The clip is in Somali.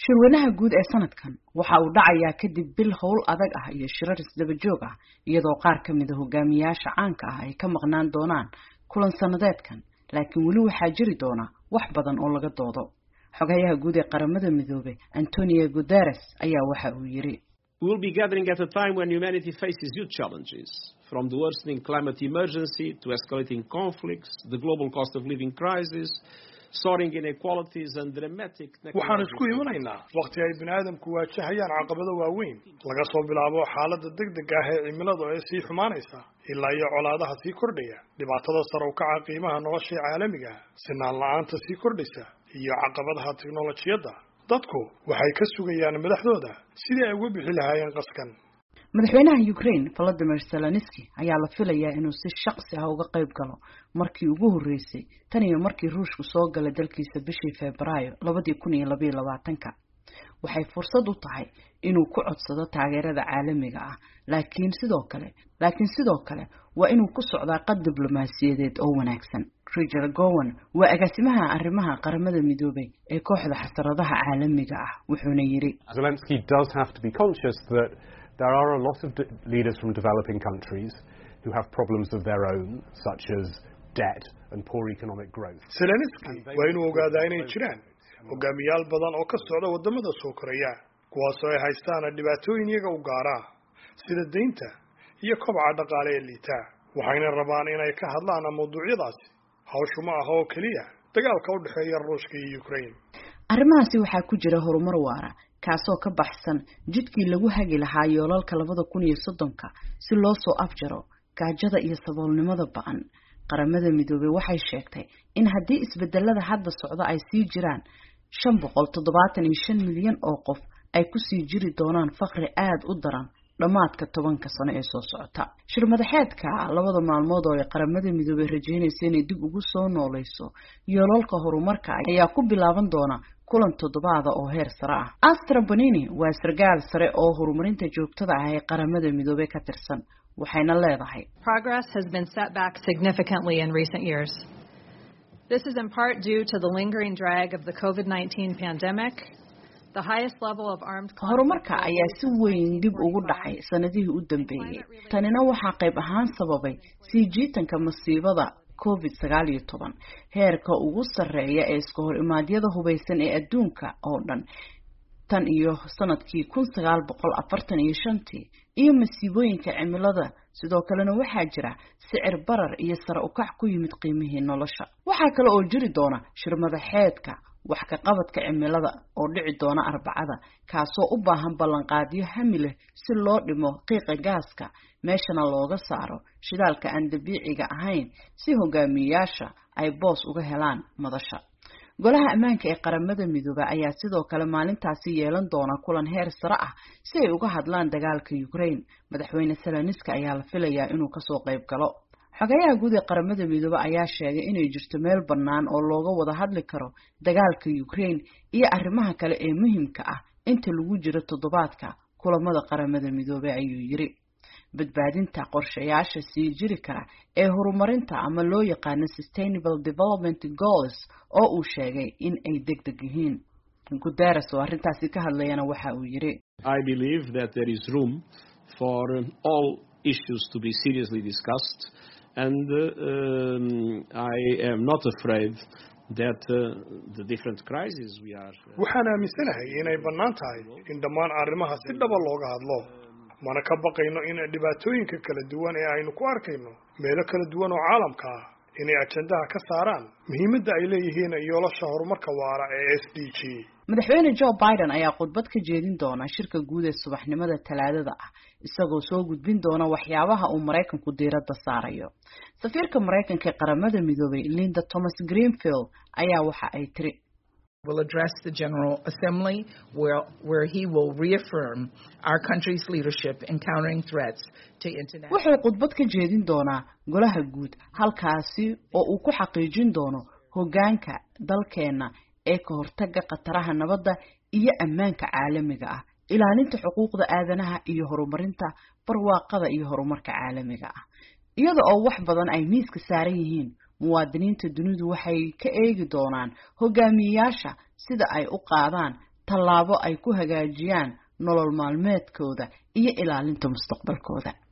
shirweynaha guud ee sanadkan waxa uu dhacayaa kadib bil howl adag ah iyo shirar isdaba joog ah iyadoo qaar ka mida hogaamiyayaasha caanka ah ay ka maqnaan doonaan kulan sanadeedkan laakiin weli waxaa jiri doona wax badan oo laga doodo xogayaha guud ee qaramada midoobay antonio guterres ayaa waxa uu yiri We will be gathering at a time when humanity faces huge challenges, from the worsening climate emergency to escalating conflicts, the global cost of living crisis, soaring inequalities and dramatic waxaan isku imanaynaa wakhti ay bini aadamku waajahayaan caqabado waaweyn laga soo bilaabo xaaladda degdeg ah ee cimilada ee sii xumaanaysa ilaa iyo colaadaha sii kordhaya dhibaatada sare u kaca qiimaha nolosha caalamiga sinaan la-aanta sii kordhaysa iyo caqabadaha tiknolojiyadda dadku waxay ka sugayaan madaxdooda sidii ay uga bixi lahaayeen qaskan madaxweynaha ukraine volodimir zelenski ayaa la filayaa inuu si shaqsi ah uga qayb galo markii ugu horreysay tan iyo markii ruushku soo galay dalkiisa bishii febraayo labadii kun iyo labaiyo labaatanka waxay fursad u tahay inuu ku codsado taageerada caalamiga ah laakiin sidoo kale laakiin sidoo kale waa inuu ku socdaa qad diblomaasiyadeed oo wanaagsan richard gowan waa agaasimaha arrimaha qaramada midoobay ee kooxda xasaradaha caalamiga ah wuxuuna yidhi Zelensky does have to be conscious that there are a lot of de- leaders from developing countries who have problems of their own, such as debt and poor economic growth. zelenski waa inuu ogaadaa inay jiraan hogaamiyaal badan oo ka socda waddamada soo koraya kuwaasoo ay haystaan dhibaatooyin iyaga u gaaraa sida deynta iyo kobaca dhaqaale ee liitaa waxayna rabaan inay ka hadlaan mawduucyadaasi hawshu ma aha oo keliya dagaalka u dhexeeya ruushka iyo ukraine arrimahaasi waxaa ku jira horumar waara kaasoo ka baxsan jidkii lagu hagi lahaa yoolalka labada kun iyo soddonka si loo soo afjaro gaajada iyo saboolnimada ba-an qaramada midoobey waxay sheegtay in haddii isbedelada hadda socda ay sii jiraan shan boqol toddobaatan iyo shan milyan oo qof ay kusii jiri doonaan fakri aada u daran dhammaadka tobanka sano ee soo socota shir madaxeedka labada maalmood oo ay qaramada midoobey rajeynaysa inay dib ugu soo nooleyso yoolalka horumarka ayaa ku bilaaban doona kulan toddobaada oo heer sare ah astra bonini waa sargaal sare oo horumarinta joogtada ah ee qaramada midoobey ka tirsan waxayna leedahay Progress has been set back significantly in recent years. This is in part due to the lingering drag of the COVID 19 pandemic, the highest level of armed conflict. horumarka ayaa si weyn dib ugu dhacay sanadihii u dambeeyey tanina waxaa qayb ahaan sababay sii jiitanka masiibada covid sagaal iyo toban heerka ugu sarreeya ee iska hor imaadyada hubaysan ee adduunka oo dhan tan iyo sanadkii kun sagaal boqol afartan iyo shantii iyo masiibooyinka cimilada sidoo kalena waxaa jira sicir barar iyo sare ukac ku yimid qiimihii nolosha waxaa kale oo jiri doona shir madaxeedka wax ka qabadka cimilada oo dhici doona arbacada kaasoo u baahan ballanqaadyo hami leh si loo dhimo qiiqa gaaska meeshana looga saaro shidaalka aan dabiiciga ahayn si hogaamiyeyaasha ay boos uga helaan madasha golaha ammaanka ee qaramada midoobe ayaa sidoo kale maalintaasi yeelan doona kulan heer sare ah si ay uga hadlaan dagaalka ukraine madaxweyne seleniska ayaa la filayaa inuu kasoo qayb galo xogayaha guud ee qaramada midoobe ayaa sheegay inay jirto meel bannaan oo looga wada hadli karo dagaalka ukraine iyo arrimaha kale ee muhiimka ah inta lagu jiro toddobaadka kulamada qaramada midoobe ayuu yiri badbaadinta qorshayaasha sii jiri kara ee horumarinta ama loo yaqaano sustainable development goals oo uu sheegay in ay deg deg yihiin guterres oo arrintaasi ka hadlayana waxa uu yiri I believe that there is room for um, all issues to be seriously discussed, and uh, um, I am not afraid that uh, the different crises we are. Uh, waxaan aaminsanahay inay bannaan tahay in dhammaan arrimaha si dhaba looga hadlo mana ka baqayno in dhibaatooyinka kala duwan ee aynu ku arkayno meelo kala duwan oo caalamka ah inay ajandaha ka saaraan muhiimadda ay leeyihiin yoolasha horumarka waara ee s d g madaxweyne joe biden ayaa khudbad ka jeedin doona shirka guud ee subaxnimada talaadada ah isagoo soo gudbin doona waxyaabaha uu maraykanku diiradda saarayo safiirka maraykanka ee qaramada midoobay linda thomas greenfield ayaa waxa ay tiri will address the General Assembly where, where he will reaffirm our country's leadership in countering threats to international wuxuu khudbad ka jeedin doonaa golaha guud halkaasi oo uu ku xaqiijin doono hoggaanka dalkeenna ee ka hortagga khataraha nabadda iyo ammaanka caalamiga ah ilaalinta xuquuqda aadanaha iyo horumarinta barwaaqada iyo horumarka caalamiga ah iyada oo wax badan ay miiska saaran yihiin muwaadiniinta dunidu waxay ka eegi doonaan hogaamiyeyaasha sida ay u qaadaan tallaabo ay ku hagaajiyaan nolol maalmeedkooda iyo ilaalinta mustaqbalkooda